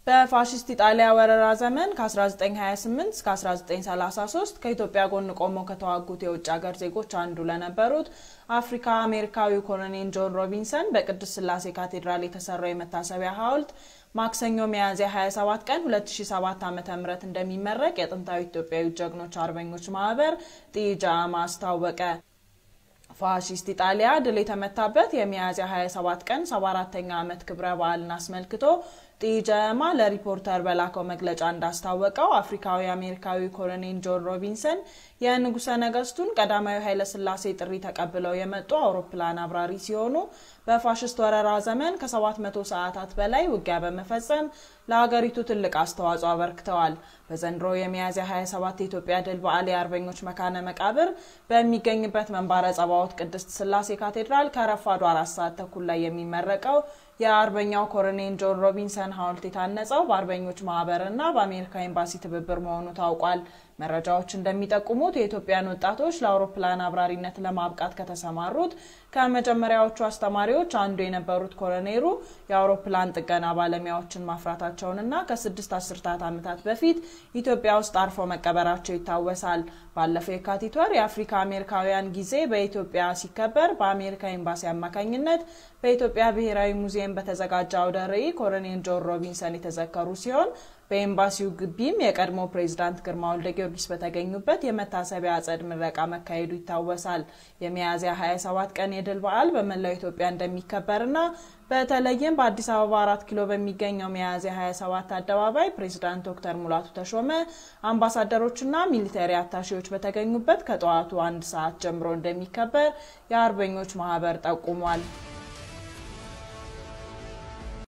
በፋሽስት ኢጣሊያ ወረራ ዘመን ከ1928 እስከ 1933 ከኢትዮጵያ ጎን ቆመው ከተዋጉት የውጭ ሀገር ዜጎች አንዱ ለነበሩት አፍሪካ አሜሪካዊው ኮሎኔል ጆን ሮቢንሰን በቅድስት ስላሴ ካቴድራል የተሰራው የመታሰቢያ ሐውልት ማክሰኞ ሚያዝያ 27 ቀን 2007 ዓ.ም እንደሚመረቅ የጥንታዊ ኢትዮጵያዊ ጀግኖች አርበኞች ማህበር ጢጃማ አስታወቀ። ፋሺስት ኢጣሊያ ድል የተመታበት የሚያዝያ 27 ቀን 74ተኛ ዓመት ክብረ በዓልን አስመልክቶ ጢጀማ ለሪፖርተር በላከው መግለጫ እንዳስታወቀው አፍሪካዊ አሜሪካዊ ኮሎኔል ጆን ሮቢንሰን የንጉሠ ነገስቱን ቀዳማዊ ኃይለ ሥላሴ ጥሪ ተቀብለው የመጡ አውሮፕላን አብራሪ ሲሆኑ በፋሽስት ወረራ ዘመን ከ700 ሰዓታት በላይ ውጊያ በመፈጸም ለሀገሪቱ ትልቅ አስተዋጽኦ አበርክተዋል። በዘንድሮ የሚያዝያ 27 የኢትዮጵያ ድል በዓል የአርበኞች መካነ መቃብር በሚገኝበት መንባረ ጸባዖት ቅድስት ስላሴ ካቴድራል ከረፋዱ አራት ሰዓት ተኩል ላይ የሚመረቀው የአርበኛው ኮሎኔል ጆን ሮቢንሰን ሐውልት የታነጸው በአርበኞች ማህበርና በአሜሪካ ኤምባሲ ትብብር መሆኑ ታውቋል። መረጃዎች እንደሚጠቁሙት የኢትዮጵያን ወጣቶች ለአውሮፕላን አብራሪነት ለማብቃት ከተሰማሩት ከመጀመሪያዎቹ አስተማሪዎች አንዱ የነበሩት ኮሎኔሉ የአውሮፕላን ጥገና ባለሙያዎችን ማፍራታቸውንና ከስድስት አስርታት ዓመታት በፊት ኢትዮጵያ ውስጥ አርፎ መቀበራቸው ይታወሳል። ባለፈው የካቲት ወር የአፍሪካ አሜሪካውያን ጊዜ በኢትዮጵያ ሲከበር በአሜሪካ ኤምባሲ አማካኝነት በኢትዮጵያ ብሔራዊ ሙዚየም በተዘጋጀ አውደ ርዕይ ኮሎኔል ጆን ሮቢንሰን የተዘከሩ ሲሆን በኤምባሲው ግቢም የቀድሞ ፕሬዚዳንት ግርማ ወልደ ጊዮርጊስ በተገኙበት የመታሰቢያ አጸድ ምረቃ መካሄዱ ይታወሳል። የሚያዝያ 27 ቀን የድል በዓል በመላው ኢትዮጵያ እንደሚከበርና በተለይም በአዲስ አበባ አራት ኪሎ በሚገኘው ሚያዝያ 27 አደባባይ ፕሬዚዳንት ዶክተር ሙላቱ ተሾመ፣ አምባሳደሮችና ሚሊተሪ አታሺዎች በተገኙበት ከጠዋቱ አንድ ሰዓት ጀምሮ እንደሚከበር የአርበኞች ማህበር ጠቁሟል።